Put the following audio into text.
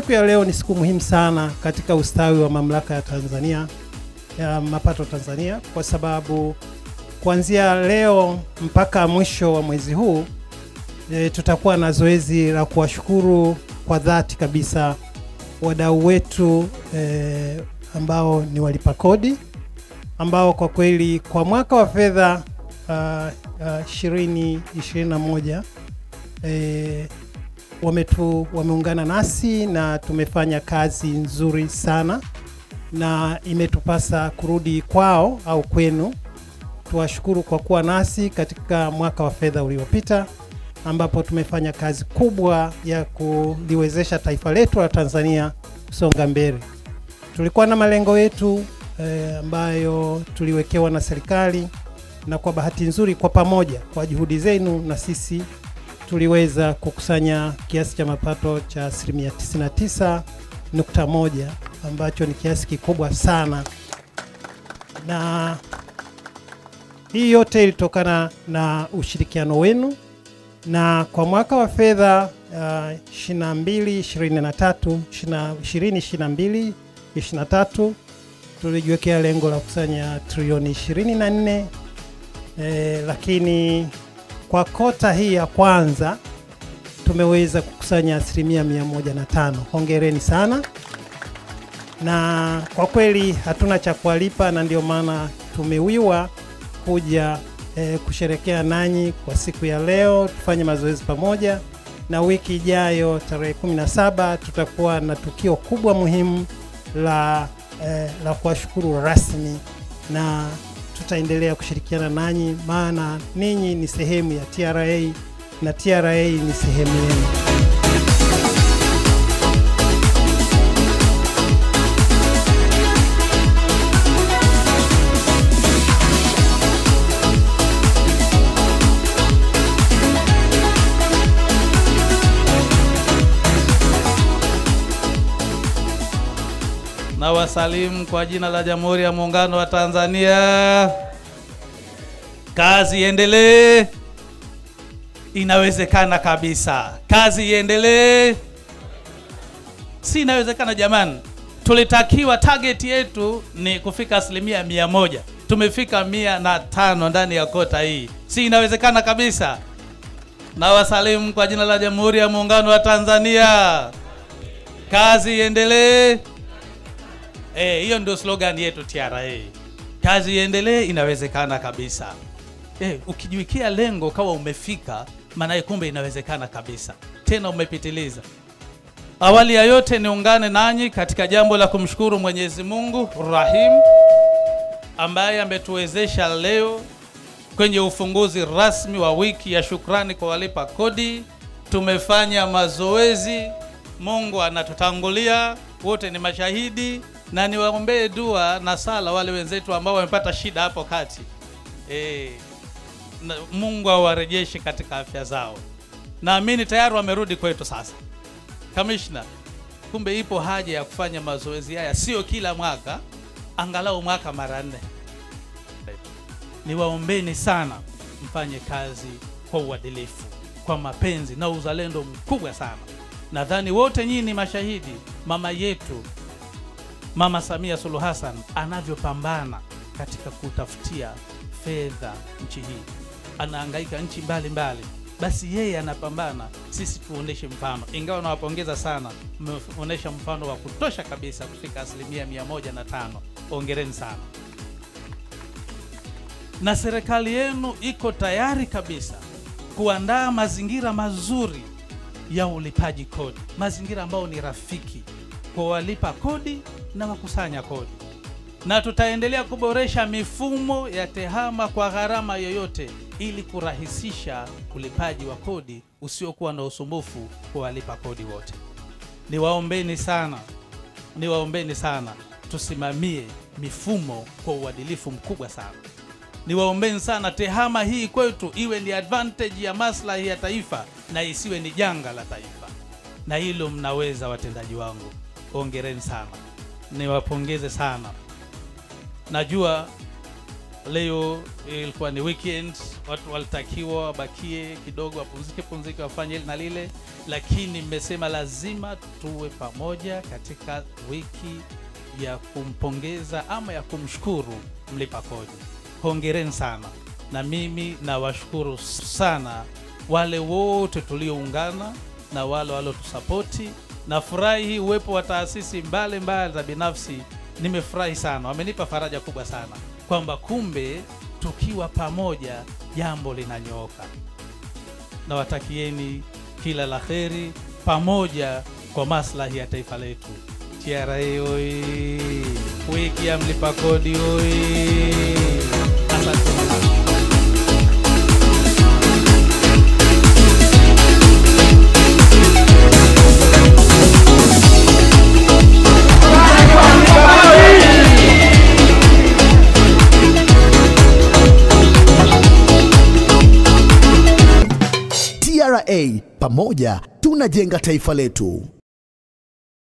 siku ya leo ni siku muhimu sana katika ustawi wa mamlaka ya Tanzania ya mapato Tanzania, kwa sababu kuanzia leo mpaka mwisho wa mwezi huu e, tutakuwa na zoezi la kuwashukuru kwa dhati kabisa wadau wetu e, ambao ni walipa kodi ambao kwa kweli kwa mwaka wa fedha ishirini ishirini na moja e, wametu wameungana nasi na tumefanya kazi nzuri sana, na imetupasa kurudi kwao au kwenu tuwashukuru kwa kuwa nasi katika mwaka wa fedha uliopita ambapo tumefanya kazi kubwa ya kuliwezesha taifa letu la Tanzania kusonga mbele. Tulikuwa na malengo yetu eh, ambayo tuliwekewa na serikali, na kwa bahati nzuri, kwa pamoja, kwa juhudi zenu na sisi tuliweza kukusanya kiasi cha mapato cha asilimia 99.1 ambacho ni kiasi kikubwa sana, na hii yote ilitokana na ushirikiano wenu na kwa mwaka wa fedha uh, 22 23 20 23 tulijiwekea lengo la kukusanya trilioni 24 eh, lakini kwa kota hii ya kwanza tumeweza kukusanya asilimia 105. Hongereni sana, na kwa kweli hatuna cha kuwalipa, na ndio maana tumewiwa kuja eh, kusherekea nanyi kwa siku ya leo, tufanye mazoezi pamoja, na wiki ijayo tarehe 17 tutakuwa na tukio kubwa muhimu la, eh, la kuwashukuru rasmi na tutaendelea kushirikiana nanyi, maana ninyi ni sehemu ya TRA na TRA ni sehemu yenu. na wasalimu kwa jina la Jamhuri ya Muungano wa Tanzania. Kazi iendelee, inawezekana kabisa. Kazi iendelee, si inawezekana jamani. Tulitakiwa target yetu ni kufika asilimia mia moja, tumefika mia na tano ndani ya kota hii, si inawezekana kabisa. Na wasalimu kwa jina la Jamhuri ya Muungano wa Tanzania. Kazi iendelee. Eh, hiyo ndio slogan yetu TRA. Kazi iendelee, inawezekana kabisa. Eh, ukijiwekea lengo kawa umefika, maana kumbe inawezekana kabisa, tena umepitiliza. Awali ya yote niungane nanyi katika jambo la kumshukuru Mwenyezi Mungu Rahim ambaye ametuwezesha leo kwenye ufunguzi rasmi wa wiki ya shukrani kwa walipa kodi. Tumefanya mazoezi, Mungu anatutangulia, wote ni mashahidi na niwaombee dua na sala wale wenzetu ambao wamepata shida hapo kati e, na Mungu awarejeshe katika afya zao. Naamini tayari wamerudi kwetu sasa. Kamishna, kumbe ipo haja ya kufanya mazoezi haya, sio kila mwaka, angalau mwaka mara nne. Niwaombeni sana mfanye kazi kwa uadilifu, kwa mapenzi na uzalendo mkubwa sana. Nadhani wote nyinyi ni mashahidi, mama yetu Mama Samia Suluhu Hassan anavyopambana katika kutafutia fedha nchi hii, anahangaika nchi mbalimbali, basi yeye anapambana, sisi tuoneshe mfano. Ingawa nawapongeza sana, mmeonesha mfano wa kutosha kabisa kufika asilimia mia moja na tano. Ongereni sana, na serikali yenu iko tayari kabisa kuandaa mazingira mazuri ya ulipaji kodi, mazingira ambayo ni rafiki kwa walipa kodi na wakusanya kodi, na tutaendelea kuboresha mifumo ya tehama kwa gharama yoyote, ili kurahisisha ulipaji wa kodi usiokuwa na usumbufu kwa walipa kodi wote. Niwaombeni sana, niwaombeni sana, tusimamie mifumo kwa uadilifu mkubwa sana. Niwaombeni sana, tehama hii kwetu iwe ni advantage ya maslahi ya taifa na isiwe ni janga la taifa, na hilo mnaweza, watendaji wangu. Hongereni sana, niwapongeze sana. Najua leo ilikuwa ni weekend, watu walitakiwa wabakie kidogo, wapumzike pumzike, wafanye hili na lile, lakini mmesema lazima tuwe pamoja katika wiki ya kumpongeza ama ya kumshukuru mlipa kodi. Hongereni sana, na mimi nawashukuru sana wale wote tulioungana na wale waliotusapoti. Nafurahi hii uwepo wa taasisi mbalimbali za binafsi, nimefurahi sana, wamenipa faraja kubwa sana kwamba kumbe tukiwa pamoja jambo linanyooka. Nawatakieni kila la heri pamoja kwa maslahi ya taifa letu. TRA oi, wiki ya mlipa kodi oi. Asante sana. TRA, pamoja tunajenga taifa letu.